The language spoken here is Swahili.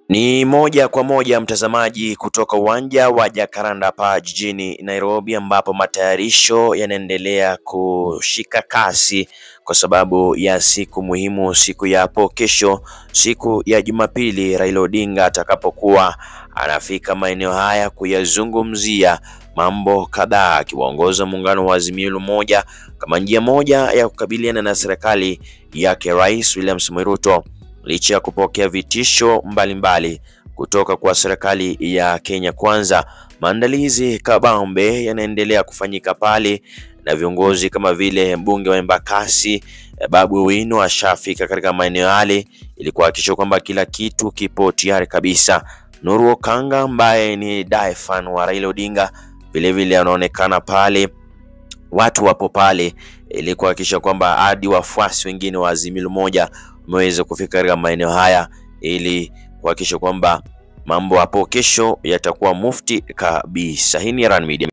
Ni moja kwa moja mtazamaji, kutoka uwanja wa Jacaranda hapa jijini Nairobi, ambapo matayarisho yanaendelea kushika kasi kwa sababu ya siku muhimu, siku ya hapo kesho, siku ya Jumapili, Raila Odinga atakapokuwa anafika maeneo haya kuyazungumzia mambo kadhaa, akiwaongoza muungano wa Azimio la Umoja kama njia moja ya kukabiliana na serikali yake Rais William Samoei Ruto licha ya kupokea vitisho mbalimbali mbali kutoka kwa serikali ya Kenya Kwanza. Maandalizi kabambe yanaendelea kufanyika pale na viongozi kama vile mbunge wa Embakasi Babu Owino ashafika katika maeneo yale ili kuhakikisha kwamba kila kitu kipo tayari kabisa. Nuru Okanga ambaye ni die fan wa Raila Odinga vilevile anaonekana pale, watu wapo pale ili kuhakikisha kwamba hadi wafuasi wengine wa Azimio la Umoja wameweza kufika katika maeneo haya ili kuhakikisha kwamba mambo hapo kesho yatakuwa mufti kabisa. Hii ni Ryan Media.